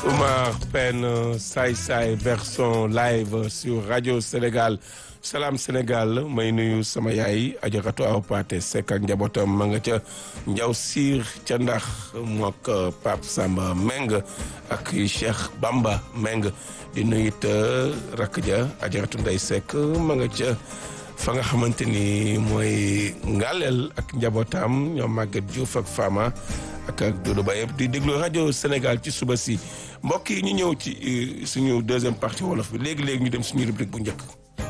Oumar Pène Saay Saay version live sur Radio Sénégal Salam Sénégal may nuyu sama yaay ajaratu aw Paate Seck ak njabootam ma nga ca njaw siir ca ndax mook Pape Samba Meng ak Cheikh Bamba Meng di nuyu it rakk ja ajaratu Ndey Seck ma nga ca fa nga xamante ni mooy ngaleel ak njabootam ñoom Maguette Diouf ak Fama ak ak Doudou Ba yëpp di déglu rajo Sénégal ci suba si mbokk yi ñu ñëw ci suñu deuxième partie wolof bi léegi léegi ñu dem suñu rubrique bu njëkk.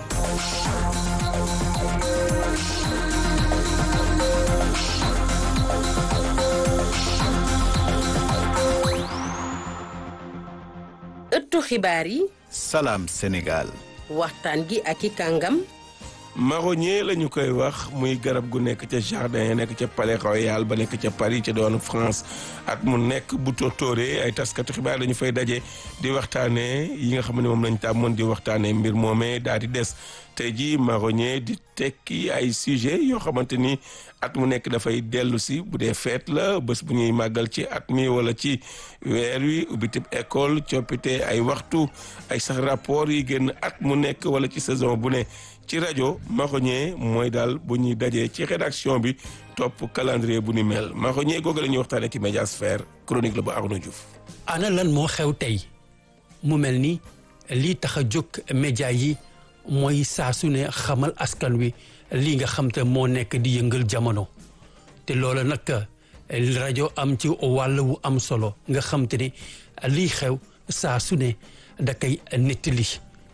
ëttu xibaar yi. Salam Sénégal. waxtaan gi ak i kàngam. marronnier la ñu koy wax muy garab gu nekk ca jardin ya nekk ca palais royal ba nekk ca Paris ca doon France at mu nekk bu tóortóoree ay taskatu xibaar la ñu fay daje di waxtaanee yi nga xam ne moom lañ tàmmoon di waxtaanee mbir moomee daal di des tey jii marronnier di tekki ay sujet yoo xamante ni at mu nekk dafay dellu si bu dee feet la bés bu ñuy màggal ci at mi wala ci weer wi ubbitib école coppite ay waxtu ay sax rapport yi génn at mu nekk wala ci saison bu ne ci rajo marronnier mooy daal bu ñuy dajee ci rédaction bi topp calendrier bu ni mel marronnier googu la ñuy waxtaanee ci médiasphère chronique la bu Arnaud Diouf. ana lan moo xew tey mu mel ni lii tax a jóg média yi mooy saa su ne xamal askan wi lii nga xam te moo nekk di yëngal jamono te loolu nag rajo am ci wàll wu am solo nga xam te ne lii xew saa su ne da koy nettali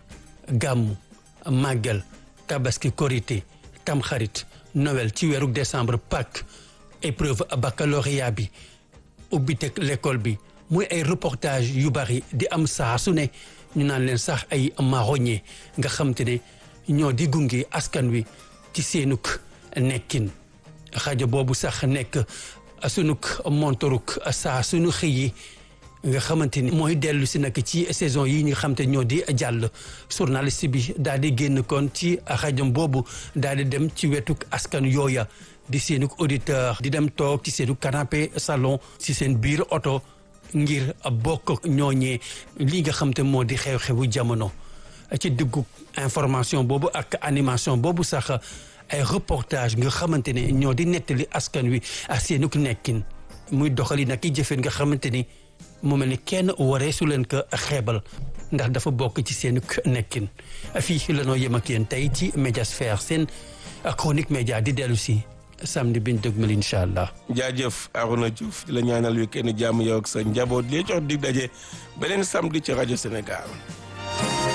gàmmu màggal tabaski korité tamxarit Noël ci weeru décembre Pâques épreuve baccalauréat bi ubbi teg l'école bi muy ay reportage yu bari di am saa su ne ñu naan leen sax ay marronnier nga xam te ne ñoo di gunge askan wi ci seenuk nekkin rajo boobu sax nekk sunuk montoruk saa sunu xëy yi nga xamante ni mooy dellu si nag ci saison yi nga xam te ñoo di jàll journaliste bi daal di génn kon ci rajo boobu daal di dem ci wetuk askan yooya di seenuk auditeur di dem toog ci seenu canapé salon ci seen biir oto ngir bokk ñooñee li nga xam te moo di xew-xewu jamono ci diggu information boobu ak animation boobu sax ay reportage nga xamante ne ñoo di nettali askan wi ak seenuk nekkin muy doxali nag i jëfeen nga xamante ni mu mel ni kenn waree su leen ko xeebal ndax dafa bokk ci seen nekkin fii la noo yem ak yéen tey ci médiasphère seen chronique média di dellu si samedi biñ dëgmal incha allah. jaajëf Arona Diouf di la ñaanal wi kenn jàmm yow ak sa njaboot li jox dig daje beneen samedi ci rajo Sénégal.